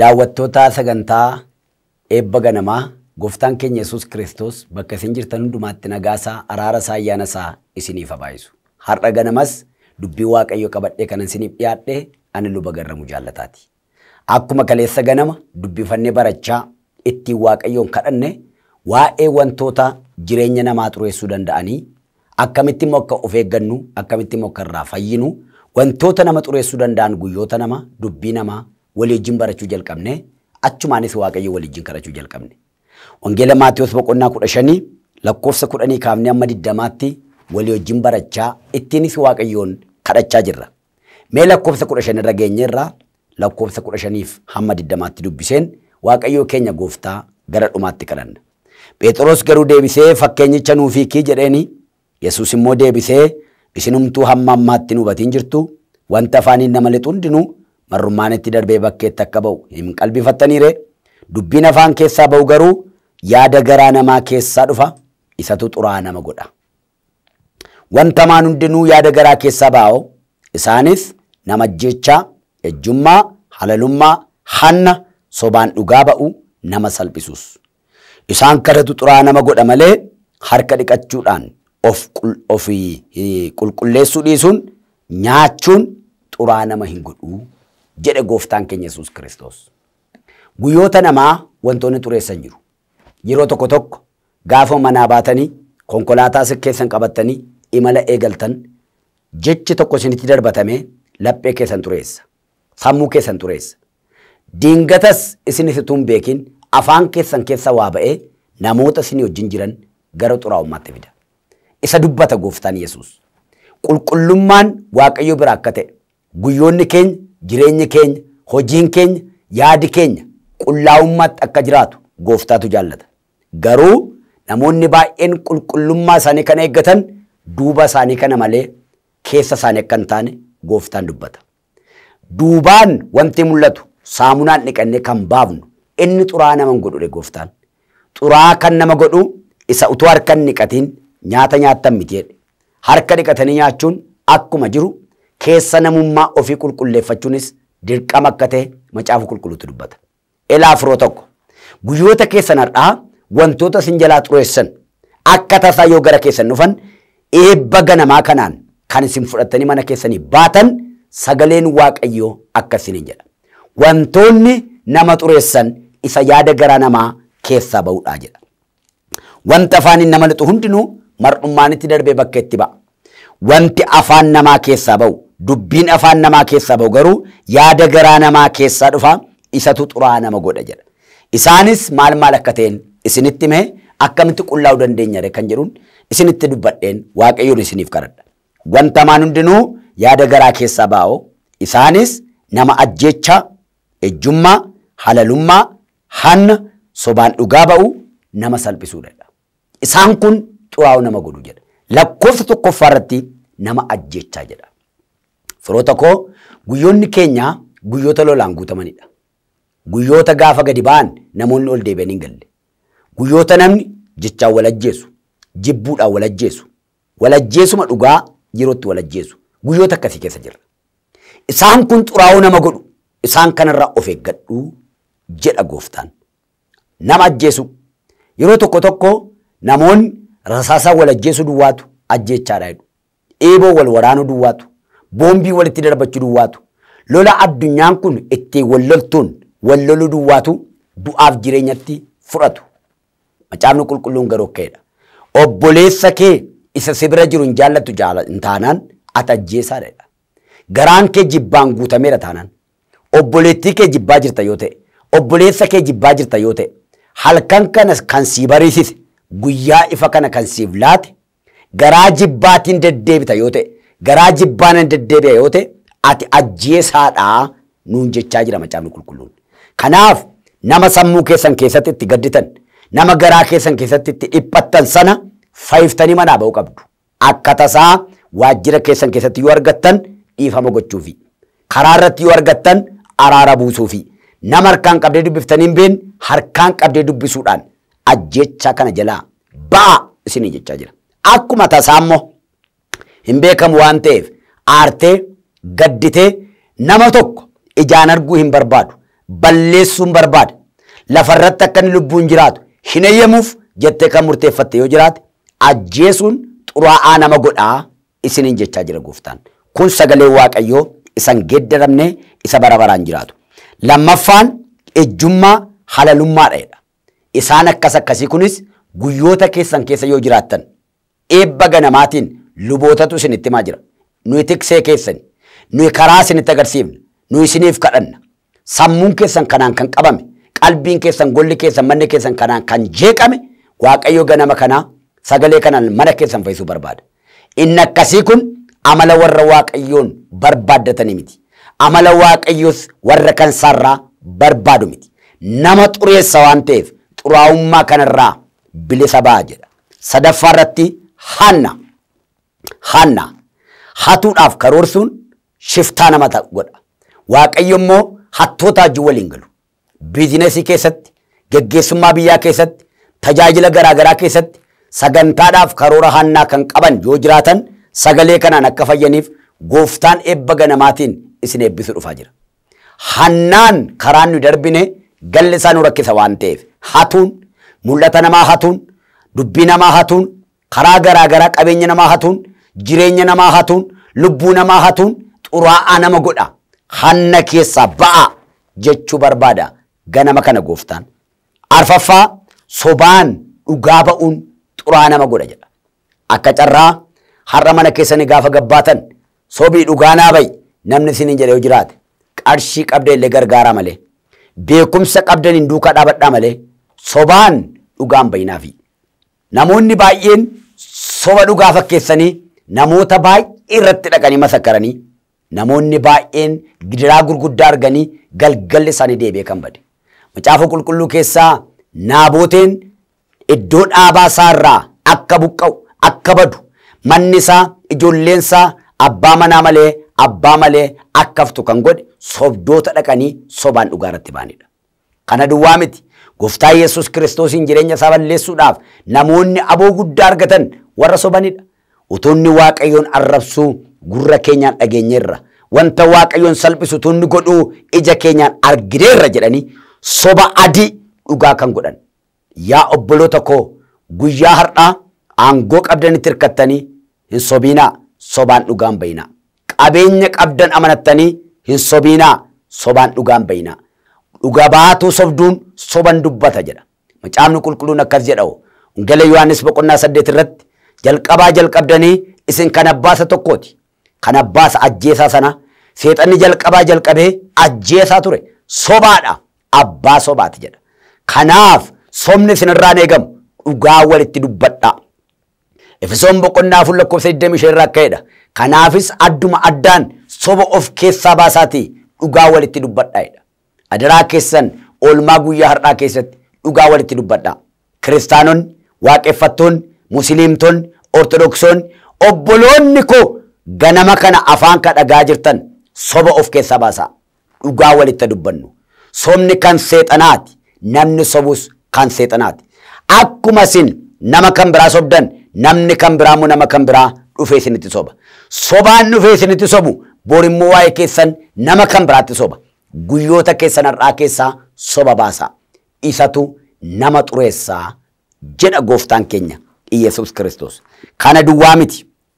Daawwattoota sagantaa eebba ganamaa gooftaan keenya Yesuus Kiristoos bakka isin jirtan hundumaatti nagaasaa araarasaa ayyaanasaa isiniif haa baay'isu. Har'a ganamas dubbii Waaqayyo qabadhee kanan isiniif dhiyaadhe ani luba garramuu jaallataati. Akkuma kaleessa ganama dubbifannee barachaa ittiin Waaqayyoon kadhanne waa'ee wantoota jireenya namaa xureessuu danda'anii akkamitti immoo akka of eeggannu akkamitti immoo akka irraa fayyinu wantoota nama xureessuu danda'an guyyoota nama dubbii namaa walii wajjin barachuu jalqabne achumaanis waaqayyo walii wajjin kadhachuu jalqabne. Wangeela Maatiyus boqonnaa kudha shanii lakkoofsa kudhanii kaafnee amma diddamaatti walii wajjin barachaa ittiinis waaqayyoon kadhachaa jirra. Mee lakkoofsa kudha shan irra geenye irraa lakkoofsa kudha shaniif hamma diddamaatti dubbiseen waaqayyoo keenya gooftaa gara dhumaatti kadhanna. Phexros garuu deebisee fakkeenyicha nuuf hiikii jedheeni Yesuus immoo deebisee isinumtuu hamma ammaatti nu hubatiin jirtu wanta afaaniin nama lixu hundinuu marrummaan itti darbee bakkeetti akka ba'u hin qalbifattaniire dubbiin afaan keessaa ba'u garuu yaada garaa namaa keessaa dhufa isatu xuraa nama godha. Wanta maan hundinuu yaada garaa keessaa ba'u isaanis nama ajjeechaa, ejjummaa, halalummaa, hanna, sobaan dhugaa ba'u nama salphisuus. Isaan kadhatu xuraa nama godha malee harka dhiqachuudhaan of qulqulleessuu dhiisuun nyaachuun xuraa nama hin godhuu jedhe gooftaan keenya Yesuus Kiristoos. Guyyoota namaa wantoonni xureessan jiru. Yeroo tokko tokko gaafa manaa baatanii konkolaataa keessan qabattanii imala eegaltan jechi tokko isinitti darbatamee laphee keessan xureessa. Sammuu keessan xureessa. Diingatas isinis utuu hin beekin afaan keessan keessa waa ba'ee namoota isinii wajjin jiran gara xuraa'ummaatti fida. Isa dubbata gooftaan Yesuus. Qulqullummaan Waaqayyo bira akka ta'e guyyoonni keenya jireenyi keenya hojiin keenya yaadi keenya qullaa'ummaatti akka jiraatu gooftaatu jaallata. Garuu namoonni baay'een qulqullummaa isaanii kana eeggatan duuba isaanii kana malee keessa isaanii akka hin taane gooftaan dubbata. Duubaan wanti mul'atu saamunaan dhiqannee kan baafnu inni xuraa nama godhudha gooftaan. Xuraa kan nama godhu isa utuu harka hin dhiqatiin nyaata nyaattan miti jedhe. Harka dhiqatanii nyaachuun akkuma jiru keessa namummaa ofii qulqulleeffachuunis dirqama akka ta'e macaafa qulqulluutu dubbata. Elaa firoo tokko guyyoota keessan har'aa wantoota isin jalaa xureessan akka tasaa yoo gara keessan dhufan eebba ganamaa kanaan kan isin fudhattanii mana keessanii baatan sagaleen waaqayyoo akka isiniin jedha. Wantoonni nama xureessan isa yaada garaa namaa keessaa ba'uudhaa jedha. Wanta afaaniin nama lixu hundinuu mar'ummaanitti darbee bakka itti ba'a. Wanti afaan namaa keessaa ba'u dubbiin afaan namaa keessaa ba'u garuu yaada garaa namaa keessaa dhufa isatu xuraa nama godha jedha. Isaanis maal maal akka ta'en isinitti mee akkamitti qullaa'uu dandeenya kan jedhuun isinitti dubbadheen waaqayyoon isiniif kadhadha. Wanta maan hundinuu yaada garaa keessaa ba'u isaanis nama ajjeechaa, ejjummaa, halalummaa, hanna, sobaan dhugaa ba'u nama salphisuudha. Isaan kun xuraa'uu nama godhu jedha. Lakkoofsa tokkoffaa irratti nama ajjeechaa jedha. Firoota koo guyyoonni keenya guyyoota lolaan guutamanidha. Guyyoota gaafa gadi ba'an namoonni ol deebi'an hin galle. Guyyoota namni jechaan wal ajjeesu, jibbuudhaan wal ajjeesu, wal ajjeesuma dhugaa yerootti wal ajjeesu. Guyyoota akkasii keessa jirra. Isaan kun xuraa'uu nama godhu. Isaan kanarraa of eeggadhu jedha gooftaan. Nama ajjeesu. Yeroo tokko tokko namoonni rasaasaa wal ajjeesuu duwwaatu ajjeechaadha jedhu. Eeboo wal waraanuu duwwaatu. Boombii walitti darbachuu duwwaatu. Lola addunyaan kun ittiin wal loltuun wal loluu duwwaatu du'aaf jireenyatti fudhatu. Macaafni qulqulluun garuu akkasidha. Obboleessa kee isa si bira jiru hin jaallattu hin taanaan ati ajjeesaadha. Garaan kee jibbaan guutameera taanaan. Obboleettii kee jibbaa jirta yoo ta'e, obboleessa kee jibbaa jirta yoo ta'e, halkan kana kan sii bariisise, guyyaa ifa kana kan siif laate, garaa jibbaatiin deddeebita yoo ta'e, garaa jibbaan deddeebi'a yoo ta'e, ati ajjeesaadhaa nuun jechaa jira macaafni qulqulluun. Kanaaf nama sammuu keessan keessatti itti gadditan, nama garaa keessan keessatti itti dhiphattan sana fayyiftanii manaa ba'uu qabdu. Akka tasaa waajjira keessan keessatti yoo argattan dhiifama gochuufi. Karaa irratti yoo argattan araara buusuufi. Nama harkaan qabdee dubbiftanii hin beekne harkaan qabdee dubbisuudhaan ajjeechaa kana jalaa ba'a isinii jechaa jira. Akkuma tasaa immoo hin beekamu waan ta'eef aartee gadditee nama tokko ijaan arguu hin barbaadu balleessuun barbaada. Lafarratti akka inni lubbuun jiraatu hin eeyyamuuf jettee kan murteeffatte yoo jiraate ajjeesuun xuraa'aa nama godhaa isiniin jechaa jira gooftaan. Kun sagalee waaqayyoo isan geeddaramne isa bara baraan jiraatu. Lammaffaan ejjummaa halalummaadha. Isaan akkas akkasii kunis guyyoota keessan keessa yoo jiraattan eebba ganamaatiin lubootatu isinitti himaa jira. Nuyi tiksee keessani, nuyi karaa isinitti agarsiifna, nuyi isiniif kadhanna. Sammuun keessan kanaan kan qabame, qalbiin keessan, golli keessan, manni keessan kanaan kan jeeqame waaqayyo ganama kanaa sagalee kanaan mana keessan fayyisuu barbaada. Inni akkasii kun amala warra waaqayyoon barbaaddatanii miti. Amala waaqayyoos warra kan isaarraa barbaadu miti. Nama xureessa waan ta'eef xuraa'ummaa kanarraa bilisa ba'a jedha. Sadaffaa irratti hanna. Hanna. Hatuudhaaf karoorsuun shiftaa nama godha. Waaqayyo immoo hattoota wajjin waliin galu. Biizinesii keessatti, geggeessummaa biyyaa keessatti, tajaajila garaagaraa keessatti sagantaadhaaf karoora hannaa kan qaban yoo jiraatan sagalee kanaan akka fayyaniif gooftaan eebba ganamaatiin isin eebbisu dhufaa jira. Hannaan karaan nu darbine galli isaa nu rakkisa waan ta'eef hatuun mul'ata namaa hatuun dubbii namaa hatuun karaa garaagaraa qabeenya namaa hatuun jireenya namaa hatuun lubbuu namaa hatuun xuraa'aa nama godha hanna keessaa ba'a jechuu barbaada ganama kana gooftaan. Arfaffaa sobaan dhugaa ba'uun xuraa nama godha jedha. Akka carraa har'a mana keessanii gaafa gabbaatan sobii dhugaa naa ba'i namni isiniin jedhe yoo jiraate qarshii qabda illee gargaaraa malee beekumsa qabdan hin duukaa dhaabadhaa malee sobaan dhugaan bayinaafi. Namoonni baay'een soba dhugaa fakkeessanii namoota baay'ee irratti dhaqanii masakkaranii namoonni baay'een gidiraa gurguddaa arganii galgalli isaanii deebi'ee kan bade. Macaafa qulqulluu keessaa naaboteen iddoo dhaabaa isaarraa akka buqqa'u akka badu manni isaa ijoolleen isaa abbaa manaa malee abbaa malee akka haftu kan godhe sobdoota dhaqanii sobaan dhugaa irratti ba'anidha. Kana duwwaa miti. Gooftaa Yesuus kiristoosiin jireenya isaa balleessuudhaaf namoonni aboo guddaa argatan warra sobanidha. Utuunni Waaqayyoon arrabsuu gurra keenyaan dhageenyeerra. Wanta Waaqayyoon salphisu utuunni godhuu ija keenyaan argineerra jedhanii soba adii dhugaa kan godhan. Yaa obboloota koo guyyaa har'aa aangoo qabdanitti hirkattanii hin sobiinaa sobaan dhugaan bayinaa. Qabeenya qabdan amanattanii hin sobiinaa sobaan dhugaan bayinaa. Dhuga baatuu sobduun soban dubbata jedha. Macaafni qulqulluun akkas jedha. Wangeela Yohaannis boqonnaa saddeet irratti jalqabaa jalqabdanii isin kan abbaasa tokkooti. Kan abbaasa ajjeesaa sana seexanni jalqabaa jalqabee ajjeesaa ture. Sobaadha. Abbaa sobaati jedha. Kanaaf sobni isinirraan eegamu dhugaa walitti dubbadhaa. Efesoon boqonnaa afur lakkoofsa 25 irraa ka'edha. Kanaafis adduma addaan soba of keessaa baasaatii dhugaa walitti dubbadhaa'edha. Adaraa keessan oolmaa guyyaa har'aa keessatti dhugaa walitti dubbadhaa. Kiristaanonni, waaqeffattoonni, musliimtonni, ortodoksonni, obboloonni koo ganama kana afaan kan dhagaa jirtan soba of keessaa baasaa. Dhugaa walitti dubbannu. Sobni kan seexanaati. Namni sobus kan seexanaati. Akkuma isin nama kan biraa sobdan namni kan biraa immoo nama kan biraa dhufee isinitti soba. Sobaan dhufee isinitti sobu borimmoo waa'ee keessan nama kan biraatti soba. Guyyoota keessan har'aa keessaa soba baasaa. Isatu nama xureessaa jedha gooftaan keenya Iyyasuus Kiristoos. Kana duwwaa miti.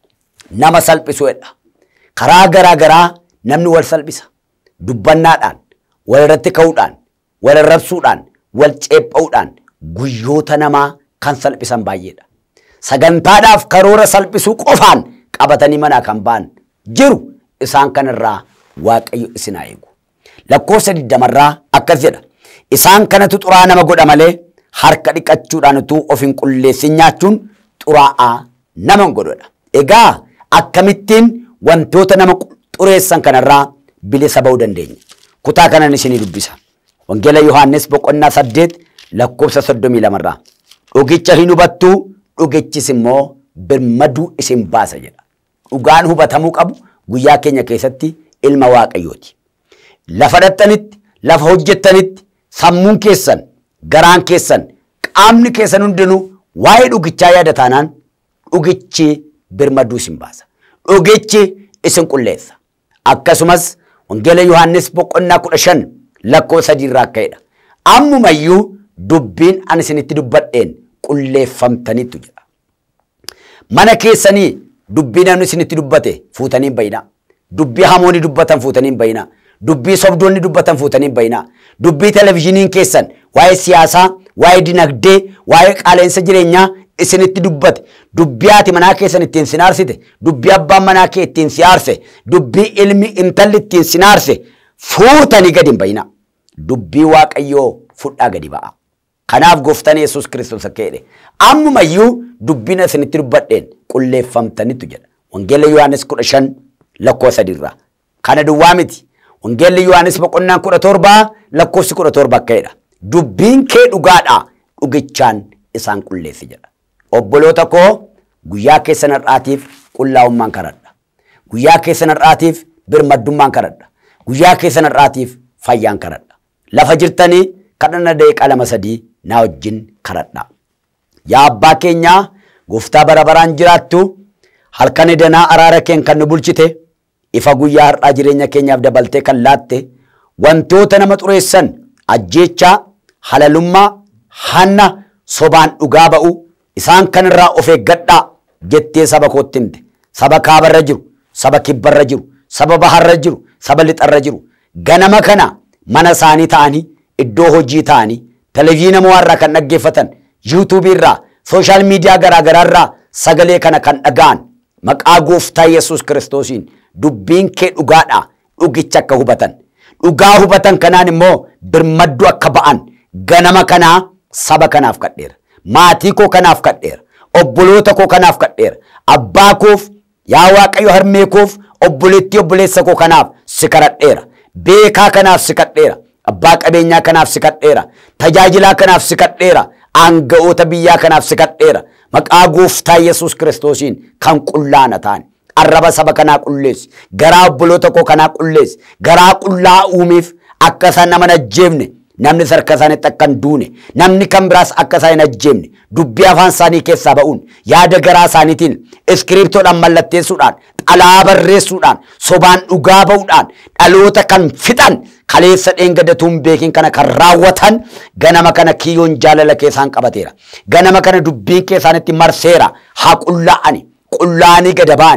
Nama salphisuudha. Karaa garaa garaa namni wal salphisa. Dubbannaadhaan, wal irratti ka'uudhaan, wal arrabsuudhaan, wal ceepha'uudhaan guyyoota namaa kan salphisan baay'eedha. Sagantaadhaaf karoora salphisuu qofaan qabatanii manaa kan ba'an jiru isaan kanarraa Waaqayyo isin haa eegu. Lakkoofsa digdamarraa akkas jedha. Isaan kanatu xuraa nama godha malee harka dhiqachuudhaan utuu of hin qulleessin nyaachuun xuraa'aa nama hin godhodha. Egaa akkamittiin wantoota nama xureessan kanarraa bilisa ba'uu dandeenya. Kutaa kanan isinii dubbisa. Wangeela Yohaannis boqonnaa saddeet lakkoofsa soddomii lamarraa. Dhugicha hin hubattuu dhugichis immoo birmaduu isin baasa jedha. Dhugaan hubatamuu qabu guyyaa keenya keessatti ilma waaqayyooti. Lafa dhattanitti, lafa hojjettanitti, sammuun keessan, garaan keessan, qaamni keessan hundinuu waa'ee dhugichaa yaada taanaan dhugichi birmaduu isin baasa. Dhugichi isin qulleessa. Akkasumas wangeela Yohaannis boqonnaa kudha shan lakkoo sadiirraa akka'edha. Ammumayyuu dubbiin ani isinitti dubbadheen qulleeffamtanittu jedha. Mana keessanii dubbii namni isinitti dubbate fuutanii hin bayinaa. Dubbii hamoonni dubbatan fuutanii hin bayinaa. Dubbii sobdoonni dubbatan fuutanii hin bayinaa. Dubbii televizyiiniin keessan waa'ee siyaasaa, waa'ee dinagdee, waa'ee qaaleensa jireenyaa isinitti dubbate. Dubbii haati manaa keessan ittiin sinaarsite. Dubbii abbaan manaa kee ittiin siyaarse. Dubbii ilmi intalli ittiin sinaarse fuutanii gadi hin bayinaa. Dubbii waaqayyoo fudhaa gadi ba'a. Kanaaf gooftaan Yesuus Kiristoos akka jedhe ammumayyuu dubbiin isinitti dubbadheen qulleeffamtanitu jedha. Wangeelli Yohaannis kudha shan lakkoo sadiirraa. Kana duwwaa miti. Wangeelli Yohaannis boqonnaan kudha torbaa lakkoofsi kudha torba akka jedha. Dubbiin kee dhugaadhaa dhugichaan isaan qulleessi jedha. Obboloota koo guyyaa keessan har'aatiif qullaa'ummaan kadhadha. Guyyaa keessan har'aatiif birmaddummaan kadhadha. Guyyaa keessan har'aatiif fayyaan kadhadha. Lafa jirtanii kadhannaa daqiiqaa lama sadii naa wajjin kadhadha. Yaa abbaa keenyaa gooftaa bara baraan jiraattu halkan danaa araara keen kan nu bulchite ifa guyyaa har'aa jireenya keenyaaf dabaltee kan laatte wantoota nama xureessan ajjeechaa halalummaa hanna sobaan dhugaa ba'u isaan kanirraa of eeggadhaa jettee saba kootti himte saba kaabarra jiru saba kibbarra jiru saba baharra jiru saba lixarra jiru ganama kana mana isaanii ta'anii iddoo hojii ta'anii televiziyoona mo'aarraa kan dhaggeeffatan yuutuubii irraa sooshaal miidiyaa garaagaraa irraa sagalee kana kan dhaga'an maqaa gooftaa Yesuus kiristoosiin dubbiin kee dhugaadha dhugicha akka hubatan dhugaa hubatan kanaan immoo birmaddu akka ba'an ganama kanaa saba kanaaf kadheera maatii koo kanaaf kadheera obboloota koo kanaaf kadheera abbaa koof yaa waaqayyo harmee koof obboleettii obboleessa koo kanaaf si kadhadheera beekaa kanaaf si kadheera abbaa qabeenyaa kanaaf si kadheera tajaajilaa kanaaf si kadheera aanga'oota biyyaa kanaaf si kadheera maqaa gooftaa Yesuus kiristoosiin kan qullaana ta'an arraba saba kanaa qulleessi garaa obboloota koo kanaa qulleessi garaa qullaa uumiif akka isaan nama hin ajjeefne namni sarka isaaniitti akka hin duune namni kan biraas akka isaan hin ajjeefne dubbii afaan isaanii keessaa ba'uun yaada garaa isaaniitiin iskiriiptoodhaan mallatteessuudhaan xalaa barreessuudhaan sobaan dhugaa ba'uudhaan dhaloota kan fixan kaleessa dheengadatuun beekin kana kan raawwatan ganama kana kiyyoon jaalala keessaan qabateera ganama kana dubbiin keessaanitti marseera haa qullaa'ani qullaa'anii gada ba'an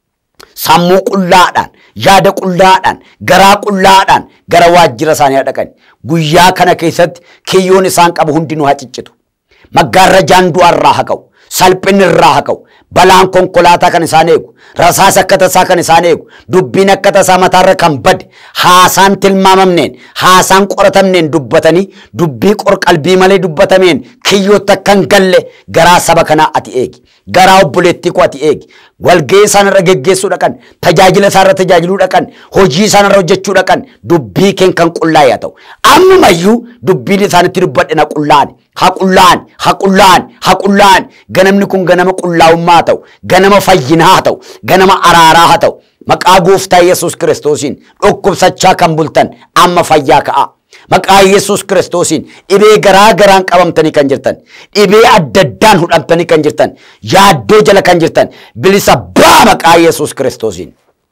sammuu qullaadhaan yaada qullaadhaan garaa qullaadhaan gara waajjira isaanii dhaqan guyyaa kana keessatti kiyyoon isaan qabu hundinuu haa ciccitu maggaarrajaan du'arraa haa ka'u salphinni irraa haa ka'u balaan konkolaataa kan isaan eegu rasaasa akka tasaa kan isaan eegu dubbiin akka tasaa mataarra kan bade haasaan tilmaamamneen haasaan qoratamneen dubbatanii dubbii qorqalbii malee dubbatameen kiyyootti akka hin galle garaa saba kanaa ati eegi garaa obboleettii koo ati eegi walga'ii isaanirra geggeessuu dhaqan tajaajila isaanirra tajaajiluu dhaqan hojii isaanirra hojjechuu dhaqan dubbii keen kan qullaa'e haa ta'u ammumayyuu dubbiin isaanitti dubbadhe na qullaa'ani haa qullaa'ani haa qullaa'ani haa qullaa'ani ganamni kun ganama qullaa'ummaa haa ta'u ganama fayyinaa haa ta'u ganama araaraa haa ta'u maqaa gooftaa Yesuus kiristoosiin dhukkubsachaa kan bultan amma fayyaa ka'a. Maqaa Yesuus kiristoosiin dhibee garaa garaan qabamtanii kan jirtan dhibee adda addaan hudhamtanii kan jirtan yaaddoo jala kan jirtan bilisa baa maqaa Yesuus kiristoosiin.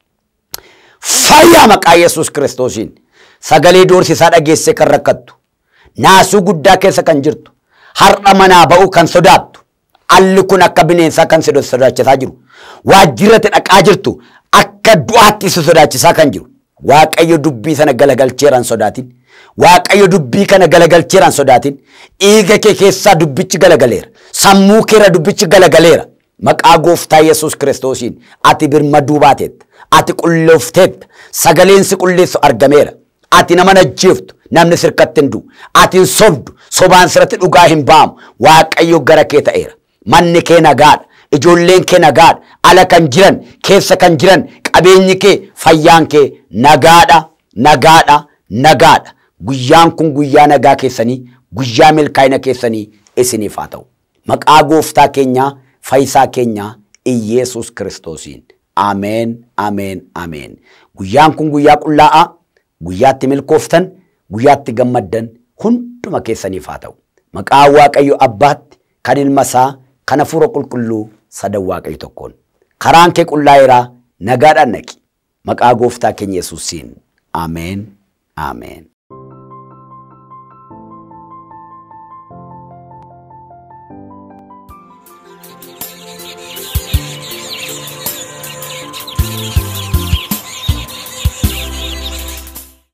Fayyaa maqaa Yesuus kiristoosiin sagalee doorsisaa dhageesse kan rakkattu naasuu guddaa keessa kan jirtu har'a manaa ba'uu kan sodaattu alli kun akka bineensaa kan sodaachisaa jiru waajjirratti dhaqaa jirtu akka du'aatti si sodaachisaa kan jiru waaqayyo dubbii sana galagalcheeraan sodaatin waaqayyo dubbii kana galagalcheeraan sodaatin dhiiga kee keessaa dubbichi galagaleera sammuu keera dubbichi galagaleera maqaa gooftaa yesus kiristoosiin ati birmaduu baateetta ati qulleefteetta sagaleen si qulleessu argameera ati nama najjeeftu namni sirkatti hin du'u ati hin sobdu sobaan sirratti dhugaa hin ba'amu waaqayyo gara kee ta'eera manni kee nagaadha ijoolleen kee nagaadha ala kan jiran keessa kan jiran qabeenyi kee fayyaan kee nagaadha nagaadha nagaadha guyyaan kun guyyaa nagaa keessanii guyyaa milkaa'ina keessanii isiniif haa ta'u maqaa gooftaa keenyaa fayyisaa keenyaa iyyeesus kiristoosiin ameen ameen ameen guyyaan kun guyyaa qullaa'aa guyyaatti milkooftan guyyaatti gammaddan hunduma keessaniif haa ta'u maqaa waaqayyo abbaatti kan ilma isaa kan hafuura qulqulluu sadan waaqayyo tokkoon karaan kee qullaa'eeraa nagaadhaan naqi maqaa gooftaa keenya yesuusiin ameen ameen